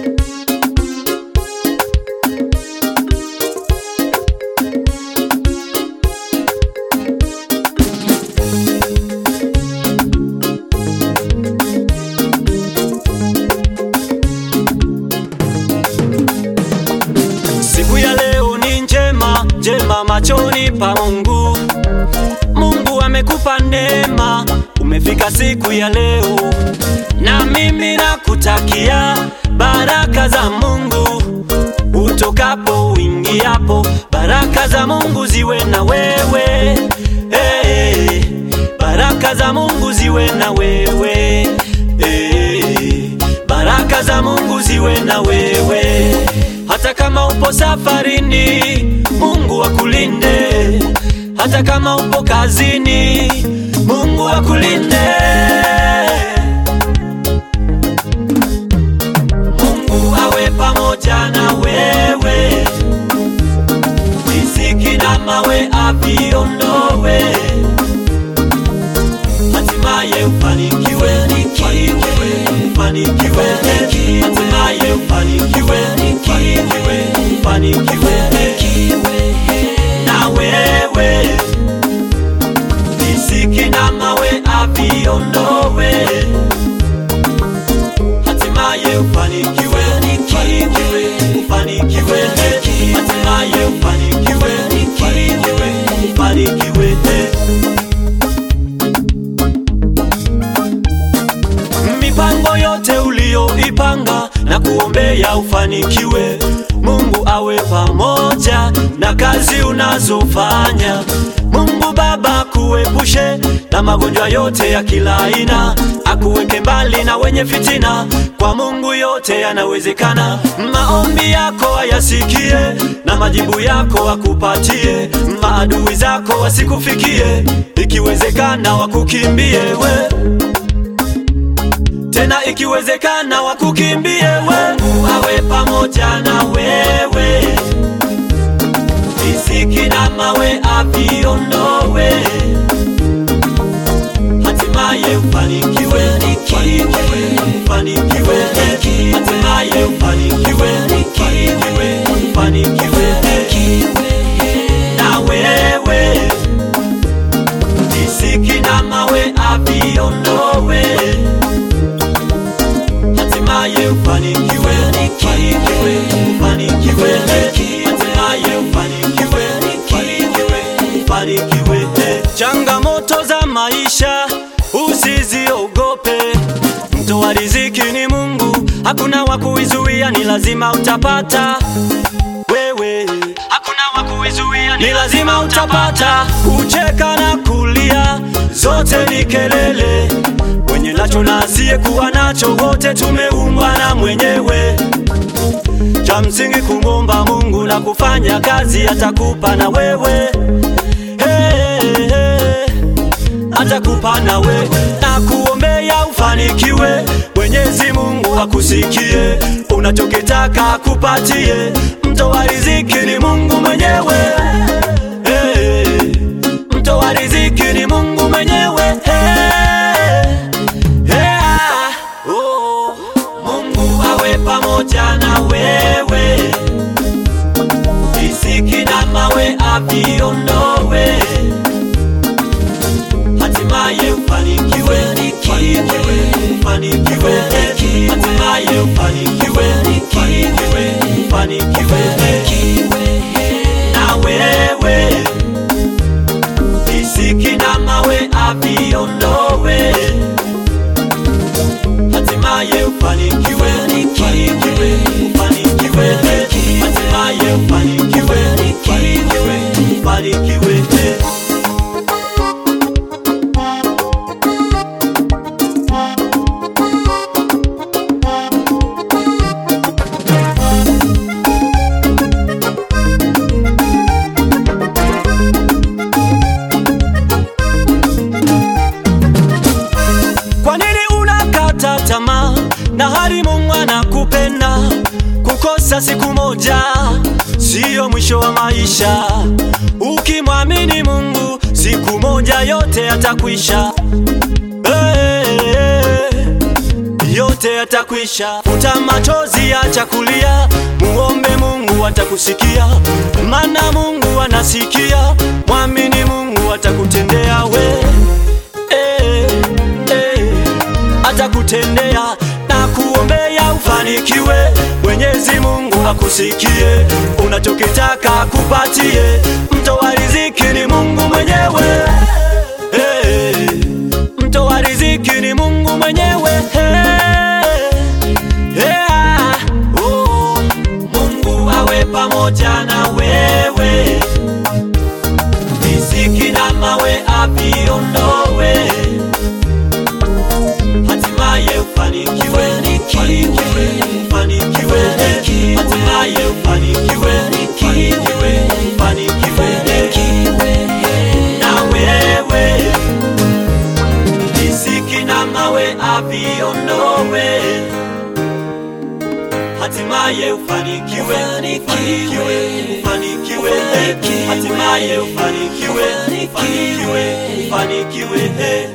Siku ya leo ni njema, njema machoni pa Mungu. Mungu amekupa neema, umefika siku ya leo, na mimi nakutakia baraka za Mungu utokapo uingiapo, baraka za Mungu ziwe na wewe hey, baraka za Mungu ziwe na wewe hey, baraka za Mungu ziwe na wewe hata kama upo safarini, Mungu akulinde. Hata kama upo kazini, Mungu akulinde. Mungu awe pamoja na wewe, riziki na mawe aviondowe, hatimaye ufanikiwe, ufanikiwe, ufanikiwe, hatimaye ufanikiwe, ufanikiwe, ufanikiwe na wewe, riziki na mawe aviondowe, hatimaye ufanikiwe, ufanikiwe, ufanikiwe, hatimaye ufanikiwe, ufanikiwe, ufanikiwe. mipango yote uliyoipanga na kuombea ufanikiwe. Mungu awe pamoja na kazi unazofanya. Mungu Baba kuepushe na magonjwa yote ya kila aina, akuweke mbali na wenye fitina. Kwa Mungu yote yanawezekana. Maombi yako ayasikie na majibu yako akupatie. Maadui zako wasikufikie, ikiwezekana wakukimbie we tena ikiwezekana wakukimbie we. Mungu awe pamoja na wewe, riziki na mawe aviondowe, hatimaye ufanikiwe, ufanikiwe, ufanikiwe, hatimaye ufanikiwe, ufanikiwe, ufanikiwe na wewe, riziki na mawe aviondowe hatimaye ufanikiwe, ufanikiwe, ufanikiwe, hatimaye ufanikiwe, ufanikiwe, ufanikiwe. Changamoto za maisha usiziogope, mtoa riziki ni Mungu, hakuna wa kuizuia, ni lazima utapata wewe, hakuna wa kuizuia, ni lazima utapata. Kucheka na kulia zote ni kelele, mwenye nacho na asiyekuwa nacho, wote tumeumbwa na mwenyewe. Cha msingi kumwomba Mungu na kufanya kazi, atakupa na wewe hey, hey, atakupa na we na kuombea ufanikiwe. Mwenyezi Mungu akusikie, unachokitaka akupatie. Mtoa riziki ni Mungu mwenyewe hey, mtoa riziki ni Mungu mwenyewe hey, hey, ah, oh. Mungu awe pamoja na wewe, riziki na mawe aviondowe, hatimaye ufanikiwe, ufanikiwe, ufanikiwe, hatimaye ufanikiwe, ufanikiwe, ufanikiwe na wewe, riziki na mawe aviondowe hatimaye ufanikiwe, ufanikiwe, ufanikiwe, hatimaye ufanikiwe, ufanikiwe, ufanikiwe. Kwa nini unakata tamaa na hali Mungu anakupenda? Kukosa siku moja siyo mwisho wa maisha. Ukimwamini Mungu, siku moja yote yatakwisha. Hey, yote yote yatakwisha. Futa machozi, acha kulia, muombe Mungu atakusikia, maana Mungu anasikia. Mwamini Mungu atakutendea we eh, eh, atakutendea na kuombea ufanikiwe. Mwenyezi Mungu akusikie, unachokitaka kupatie. Mtoa riziki ni Mungu mwenyewe eh, mtoa riziki ni Mungu mwenyewe eh, yeah, oh, Mungu awe pamoja na wewe, riziki na mawe aviondowe, hatimaye ufanikiwe, ufanikiwe, ufanikiwe, hatimaye ufanikiwe, ufanikiwe, ufanikiwe na wewe riziki na mawe aviondowe, hatimaye ufanikiwe, ufanikiwe, ufanikiwe, hatimaye ufanikiwe, ufanikiwe, ufanikiwe.